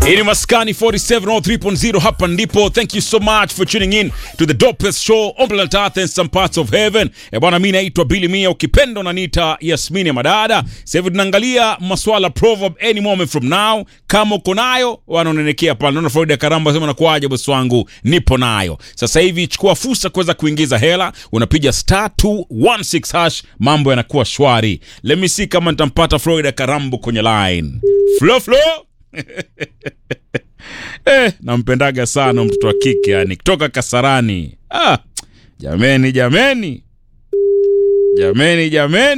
Hii ni Maskani 4703.0 hapa ndipo. Thank you so much for tuning in to the dopest show on planet Earth and some parts of heaven. Eh, bwana mimi naitwa Billy Mia ukipenda unaniita Yasmini ya Madada. Sasa hivi tunaangalia maswala proverb any moment from now. Kama uko nayo wanaonenekea pale. Naona Florida Karamba sema nakuaje bosi wangu? Nipo nayo. Sasa hivi chukua fursa kuweza kuingiza hela, unapiga star 216 hash, mambo yanakuwa shwari. Let me see kama nitampata Florida Karambo kwenye line. Flo Flo. Eh, nampendaga sana mtoto wa kike yani kutoka Kasarani. Ah, jameni jameni. Jameni jameni.